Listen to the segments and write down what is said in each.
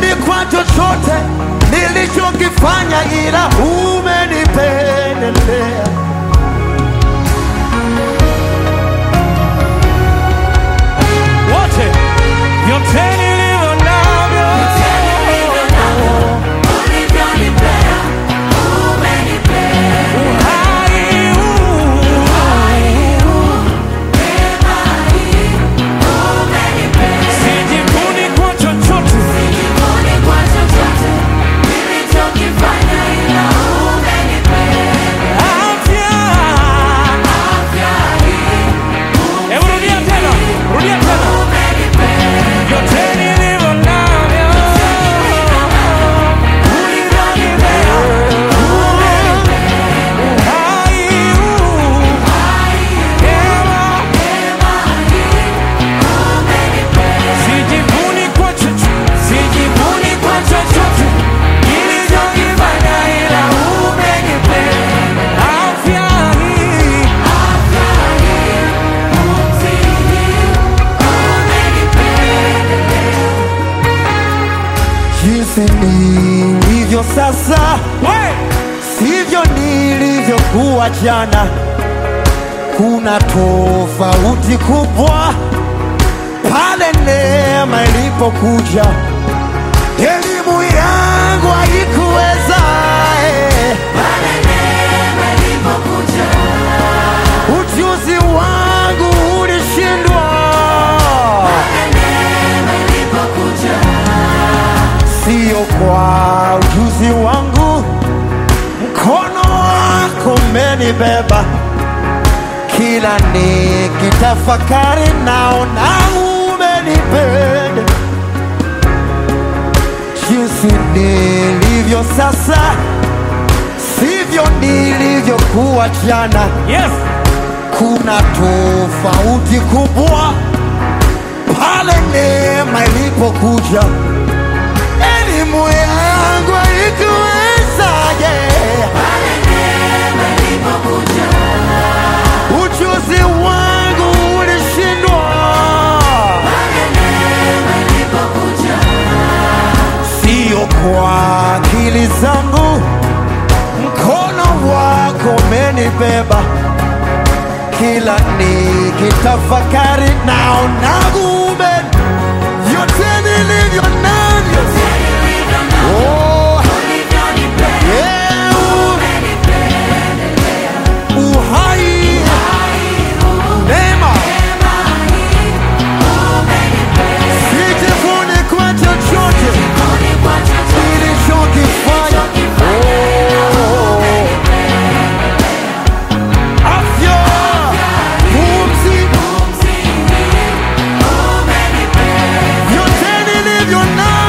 Sijivuni kwa chochote nilichokifanya, ila umenipendelea. wote vyote nilivyo navyo uhai huu sijivuni kwa chochote afya hebu rudia tena rudia tena vyote nilivyo navyo ulivyonipea uhai huu hewa Sijivuni kwa chochote, sijivuni kwa chochote nilichokifanya, ila umenipenda. Afya hii, Jinsi nilivyo sasa we, sivyo nilivyokuwa jana. Kuna tofauti kubwa pale neema ilipokuja. Elimu yangu haikuweza eh. ujuzi wangu ulishindwa, sio kwa ujuzi wangu, mkono wako umenibeba. Kila nikitafakari naona umenipenda jinsi nilivyo sasa, sivyo nilivyokuwa jana. yes, Kuna tofauti kubwa pale neema ilipokuja. Elimu yangu haikuwezaje, ujuzi wangu ulishindwa, sio kwa akili zangu, mkono wako umenibeba kila nikitafakari naona gume vyote nilivyo navyo Oh, yeah, u- uhai neema sijivuni kwa chochote nilichokifanya Oh, afya pumzi vyote nilivyo navyo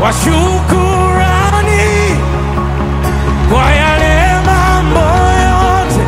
wa shukurani kwa yale mambo yote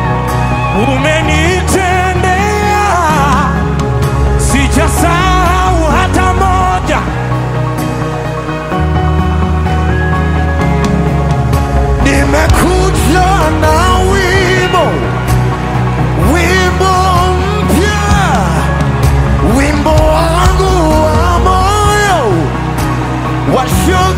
umenitendea, sijasahau hata moja. Nimekuja na wimbo, wimbo mpya, wimbo wangu wa moyo wa shukrani.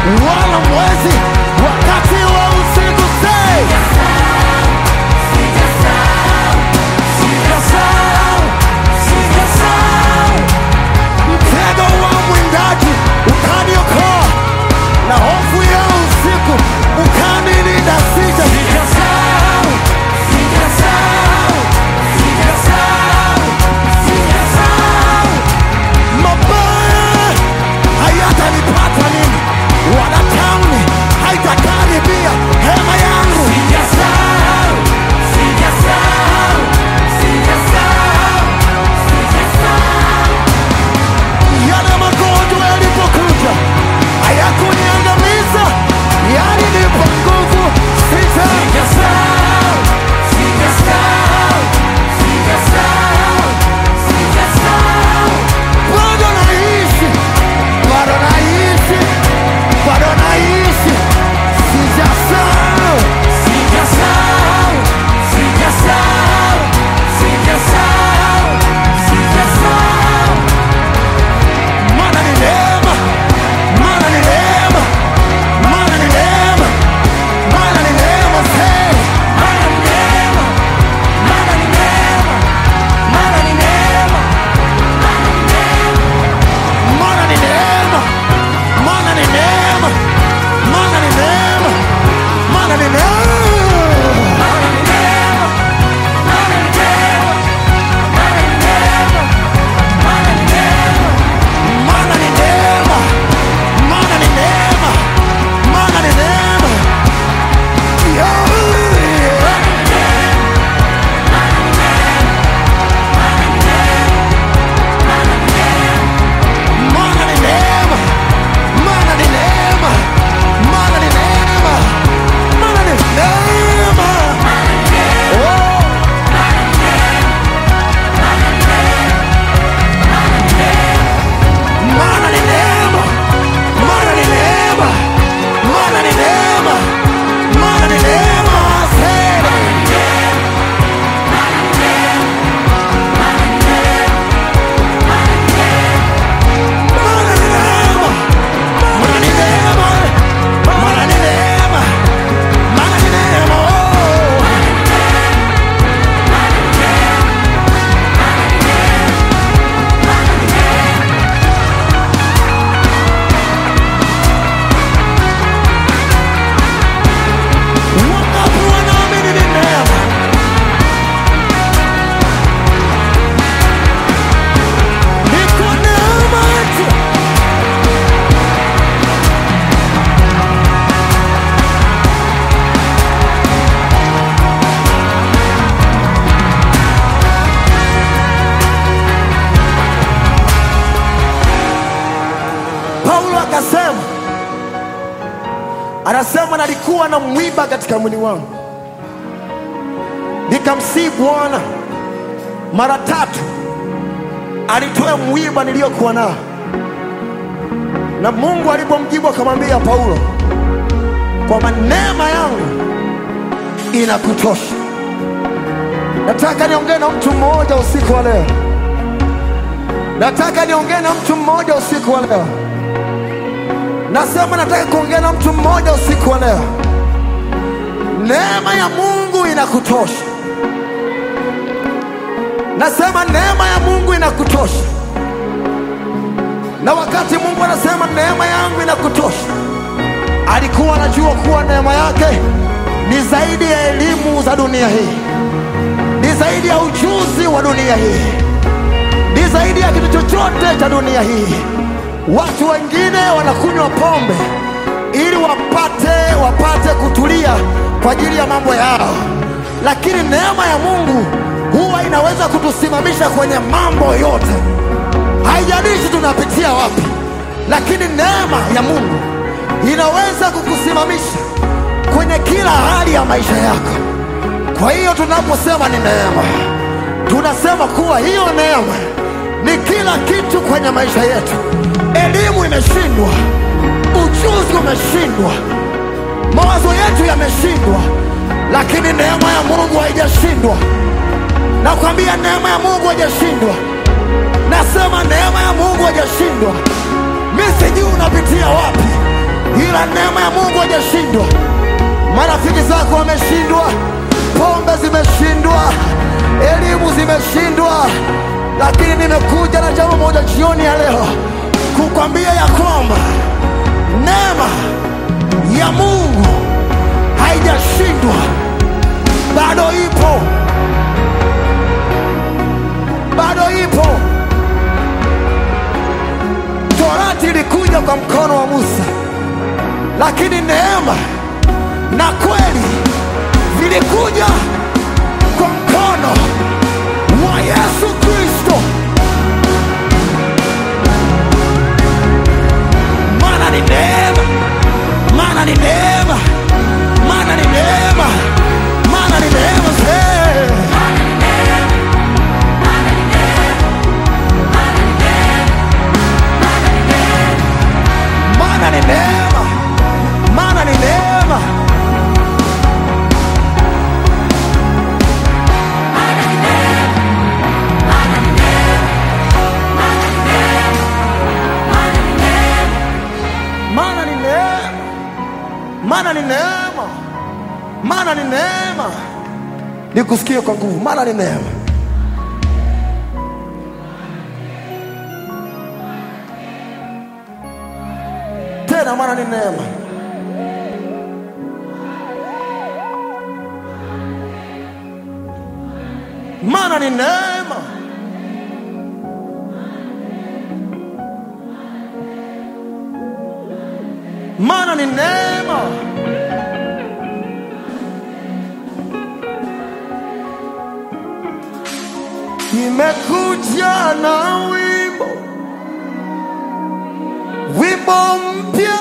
wala mwezi wakati wa usiku. Say, mtego wa mwindaji ukaniokoa, na hofu ya usiku ukanilinda. Sija mabaya hayatanipata mimi, wala tauni haitakaribia hema yangu. Yale magonjwa yalipokuja hayakuniangamiza, yalinipa nguvu. Sita bado naishi, bado naishi, bado naishi, sijasahau. Maana ni neema, maana ni neema, maana ni neema, maana ni neema tele. Maana ni neema, maana ni neema, maana ni neema, maana ni neema. Maana ni neema, maana ni neema, maana ni neema. Yeah. Maana ni neema, maana ni neema, maana ni neema, maana ni neema. Oh. Maana ni neema, maana ni neema, maana ni neema, maana ni neema. Sema. Maana ni neema, maana ni neema, maana ni neema, maana ni neema. Oh. Wangapi wanaamini ni neema? Ni kwa neema tu. Paulo akasema, anasema nalikuwa na mwiba katika mwili wangu, nikamsihi Bwana mara tatu alitoe mwiba niliyokuwa nao, na Mungu alipomjibu akamwambia Paulo kwamba neema yangu inakutosha. Nataka niongee na mtu mmoja usiku wa leo, nataka niongee na mtu mmoja usiku wa leo. Nasema nataka kuongea na mtu mmoja usiku wa leo. Neema ya Mungu inakutosha. Nasema neema ya Mungu inakutosha. Na wakati Mungu anasema neema yangu inakutosha, alikuwa anajua kuwa neema yake ni zaidi ya elimu za dunia hii, ni zaidi ya ujuzi wa dunia hii, ni zaidi ya kitu chochote cha dunia hii. Watu wengine wanakunywa pombe ili wapate wapate kutulia kwa ajili ya mambo yao, lakini neema ya Mungu huwa inaweza kutusimamisha kwenye mambo yote. Haijalishi tunapitia wapi, lakini neema ya Mungu inaweza kukusimamisha kwenye kila hali ya maisha yako. Kwa hiyo tunaposema ni neema, tunasema kuwa hiyo neema ni kila kitu kwenye maisha yetu. Elimu imeshindwa, ujuzi umeshindwa, mawazo yetu yameshindwa, lakini neema ya Mungu haijashindwa. Nakwambia neema ya Mungu haijashindwa. Nasema neema ya Mungu haijashindwa. Mi sijui unapitia wapi, ila bila neema ya Mungu hajashindwa. Marafiki zako wameshindwa, pombe zimeshindwa, elimu zimeshindwa, lakini nimekuja na jambo moja jioni ya leo kukwambia ya kwamba neema ya Mungu haijashindwa, bado ipo, bado ipo. Torati ilikuja kwa mkono wa Musa, lakini neema na kweli vilikuja kwa mkono wa Yesu Kristo. Maana ni neema, maana ni neema, maana ni neema, maana ni neema zee. Maana ni neema, maana ni neema. Maana ni neema, maana ni neema, maana ni neema. Nikusikie kwa nguvu, maana ni neema. Tena maana ni neema. Maana ni neema. Maana ni neema. Imekuja na wimbo, wimbo mpya,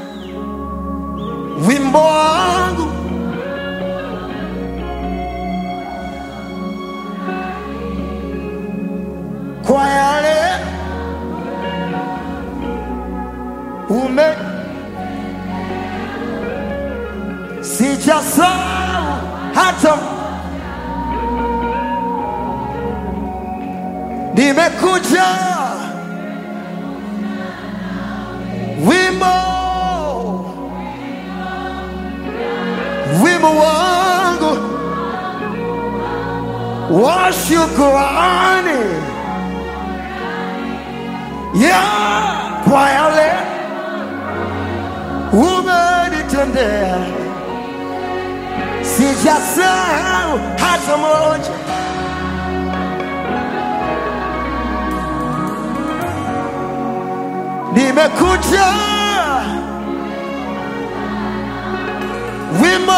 wimbo wangu kwa yale ume sijasahau hata nimekuja wimbo wimbo wangu wa shukrani ya kwa yale umenitendea sijasahau hata moja. Nimekuja wimbo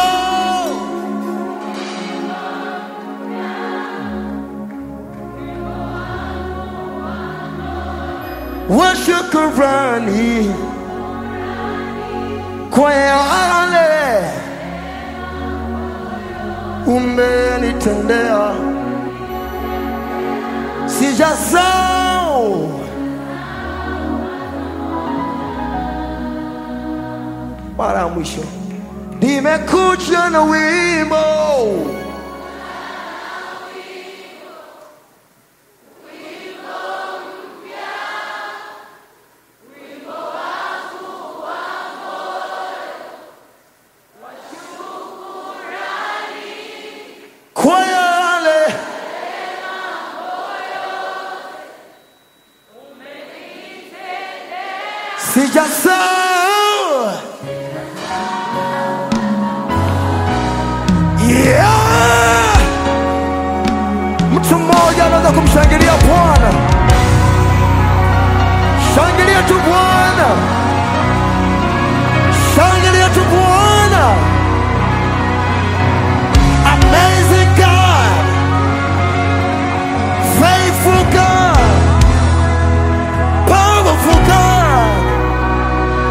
wa shukrani kwa yale umenitendea, sijasahau mara ya mwisho. Nimekuja na wimbo kwa yale sijasahau yeah! Mtu mmoja anaweza kumshangilia Bwana, shangilia tu Bwana, shangilia tu Bwana. Amazing God, faithful God, powerful God.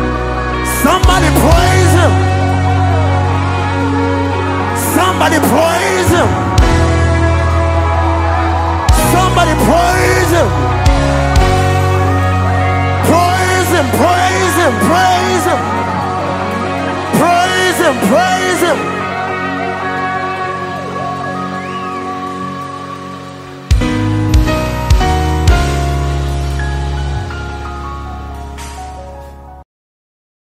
Somebody praise Him. Somebody praise